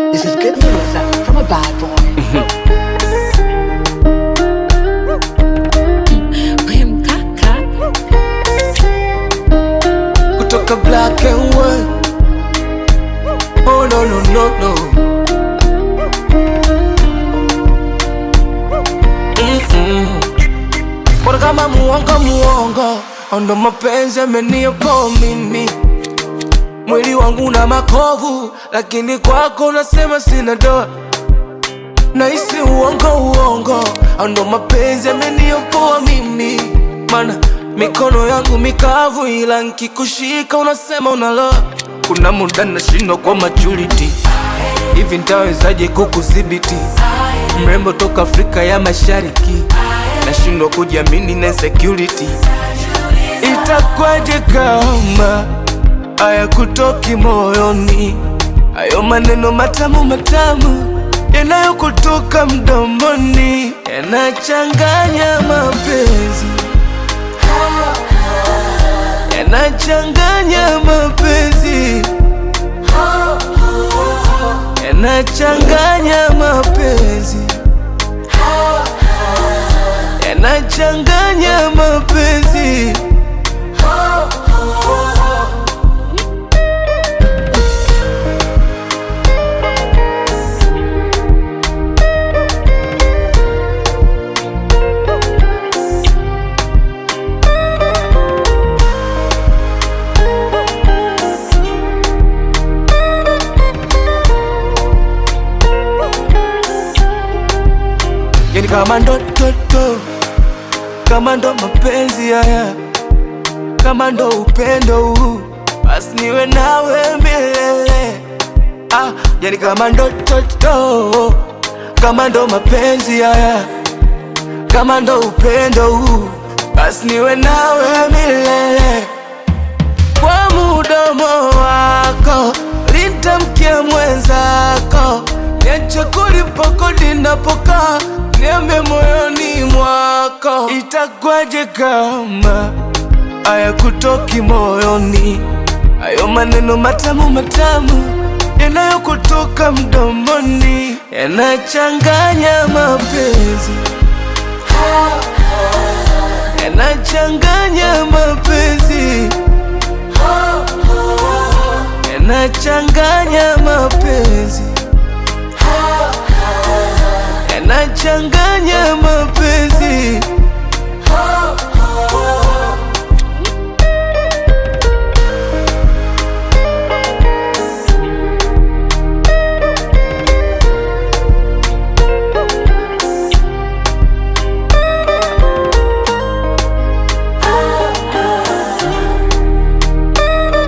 This is good news uh, from a bad boy. We mkaka kutoka black and white. Oh no no no no. Mm-mm. Mbona kama muongo muongo, ndo mapenzi ameniyopo mimi. Mwili wangu na makovu, lakini kwako unasema sina doa. Nahisi uongo uongo, ndo mapenzi ameniyopoa mimi. Mana mikono yangu mikavu, ila nkikushika unasema unaloa. Kuna muda nashindwa kwa maturity, hivi ntawezaje kukudhibiti? Mrembo toka Afrika ya Mashariki, nashindwa kujiamini na security. Itakwaje kama haya kutoki moyoni, hayo maneno matamu matamu yanayokutoka mdomoni yanachanganya mapenzi, yanachanganya mapenzi, yanachanganya mapenzi, yanachanganya mapenzi. yani kama ndo toto, kama ndo mapenzi haya, kama ndo upendo huu, basi niwe nawe milele. Ah, yani kama ndo toto, kama ndo mapenzi haya, kama ndo upendo huu, basi niwe nawe milele kwa mudomo wako litamkia mwenzako, niache kulipo ninapokaa, niambe moyoni mwako, itakwaje kama haya kutoki moyoni, hayo maneno matamu matamu yanayokutoka mdomoni yanachanganya mapenzi, yanachanganya mapenzi yanachanganya mapenzi, yanachanganya mapenzi.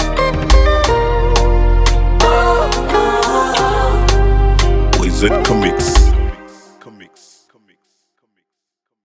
Wizard Comic.